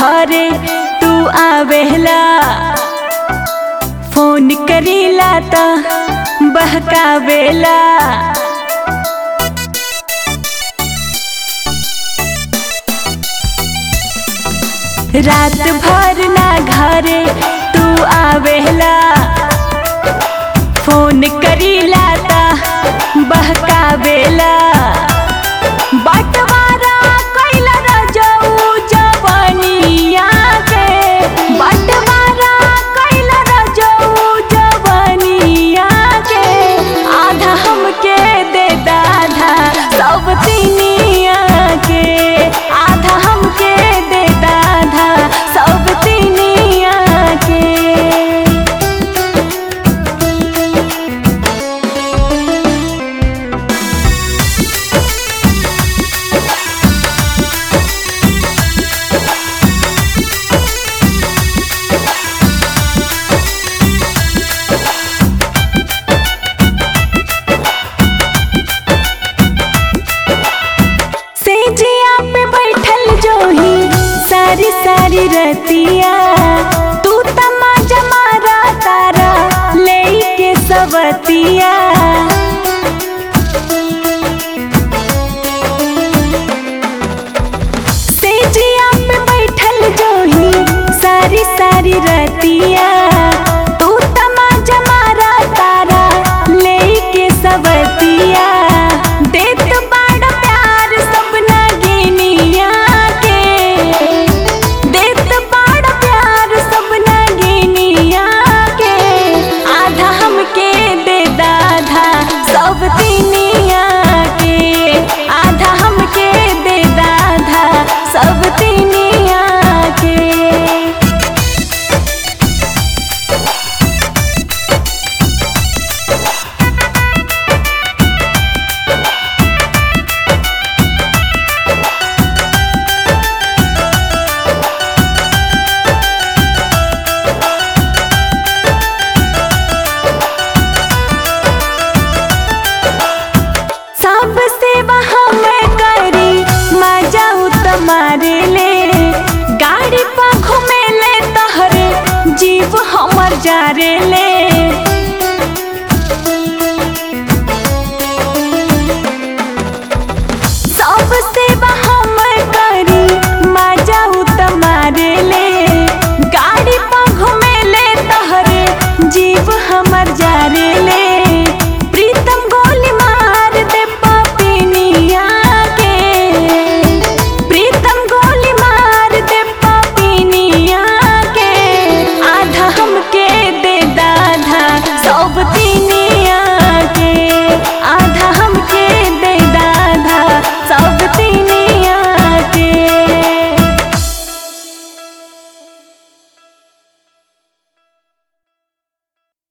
घरे तू आवेला फोन करीला त बहकावेला रात भर ना घरे तू आवेला फोन करीला ता बहकावेला बटवारा कैला रजऊ जवनिया के बटवारा कैला रजऊ जवनिया के आधा हमके दे दाधा सब तिनिया के आधा हमके दे दाधा सब तिनिया के सेजिया पे बैठल जोही सारी सारी रतिया तू तमाजा मारा तारा ले के सवतिया